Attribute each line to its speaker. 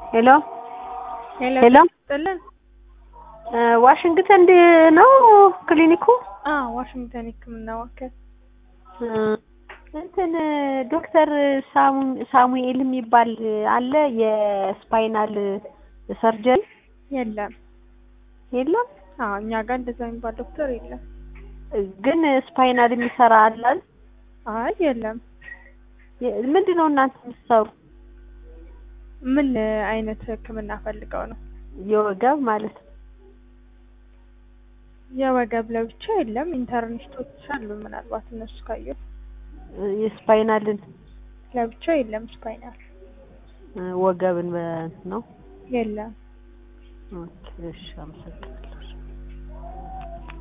Speaker 1: ሄሎ
Speaker 2: ሄሎ
Speaker 1: ሄሎ
Speaker 2: ጥልን
Speaker 1: ዋሽንግተን ዲ- ነው ክሊኒኩ?
Speaker 2: አ ዋሽንግተን ሕክምና ማዕከል
Speaker 1: እንትን ዶክተር ሳሙ- ሳሙኤል የሚባል አለ የስፓይናል ሰርጀሪ
Speaker 2: የለም።
Speaker 1: የለም?
Speaker 2: አዎ እኛ ጋር እንደዛ የሚባል ዶክተር የለም።
Speaker 1: ግን ስፓይናል የሚሰራ አላል?
Speaker 2: አይ የለም።
Speaker 1: ምንድን ነው እናንተ የምትሰሩ?
Speaker 2: ምን አይነት ሕክምና ፈልገው ነው?
Speaker 1: የወገብ ማለት ነው።
Speaker 2: የወገብ ለብቻ የለም። ኢንተርኒስቶች አሉ። ምናልባት እነሱ ካዩ
Speaker 1: የስፓይናልን
Speaker 2: ለብቻ የለም። ስፓይናል
Speaker 1: ወገብን በ- ነው።
Speaker 2: የለም።
Speaker 1: ኦኬ፣ እሺ፣ አመሰግናለሁ።